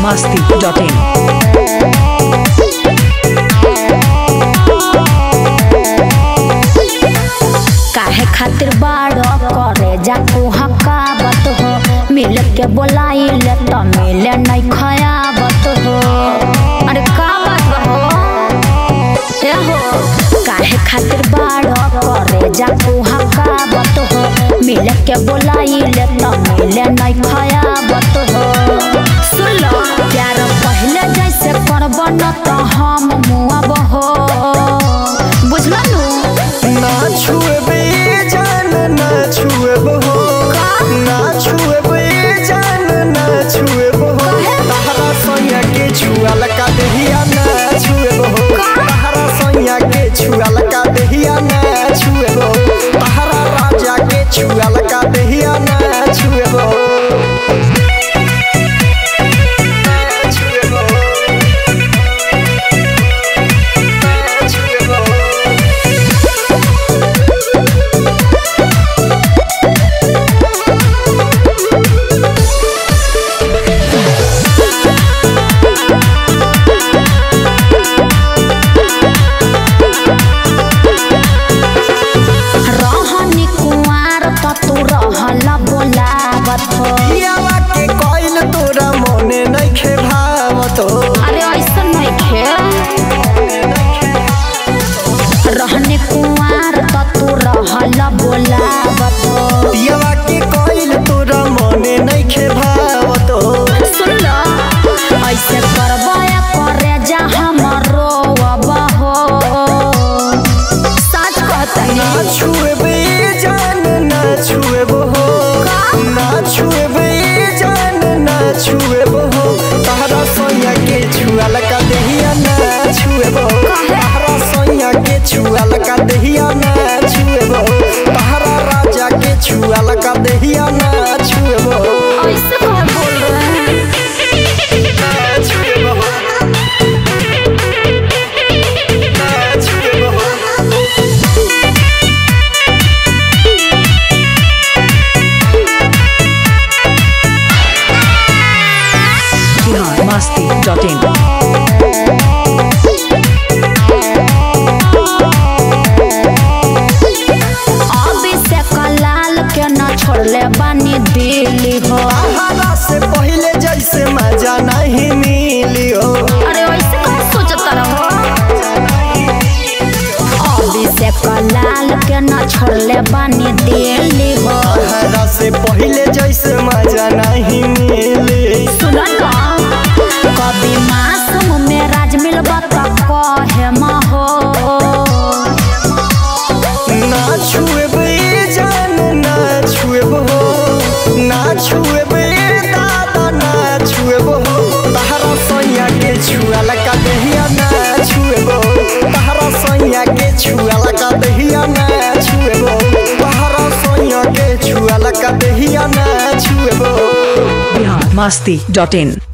masti.in. काहे खातिर बाड़ो करे जा तू हकावत हो मिल के बोलाइले त मिले नहीं खयावत हो अरे का बात बा हो ए हो काहे खातिर बाड़ो करे जा तू हकावत हो मिल के बोलाइले त मिले नहीं खयावत हो सुन लो प्यार पहले जैसे करब न त हम मुआब हो बुझलनु ना छुएबे जान ना छुएबो हो ना छुएबे जान ना छुएबो हो तहरा सैया के छुआल का देहिया ना छुएबो हो तहरा सैया के छुआल का देहिया ना छुएबो तहरा राजा के छुआल का देहिया ना छुएबो ना छुएबो ना छुएबो रहनी कुंवार त तू रहल बोलावत हो पियावा के कोइल तोरा मने नइखे भावत हो अरे ऐसा नहीं खे रहने कुंवार त तू रहल बोलावत हो पियावा के कोइल तोरा मने नइखे भावत हो सुन लो ऐसे करबया करे जा हमरो अब हो सच कहतनी ना छुएबे जान ना छुएबो हो ना छुएबे जान ना छुएबो हो तहरा सैया के छुआल का देहिया ना छुएबो तहरा सैया के छुआल का देहिया ना छुएबो तहरा राजा के छुआल का देहिया ना छुएबो ऐसे कहे बोल रहे हैं ना छुएबो ना छुएबो Bihar masti.in. अभी से कलाल के न छोड़ले बानी दिल्ली हो हरा से पहले जैसे मजा नहीं मिली हो अरे वैसे कहाँ सोचत रहो अभी से कलाल के न छोड़ले बानी दिल्ली हो हरा से पहले जैसे मजा नहीं मिली सुन ना कभी मासूम में राज मिलबा त कहे म हो ना छुएबे जान ना छुएबो हो ना छुएबे दादा ना छुएबो हो तहरा सैया के छुआल का दहिया ना छुएबो तहरा सैया के छुआल का दहिया ना छुएबो तहरा सैया के छुआल का दहिया ना छुएबो Bihar masti.in.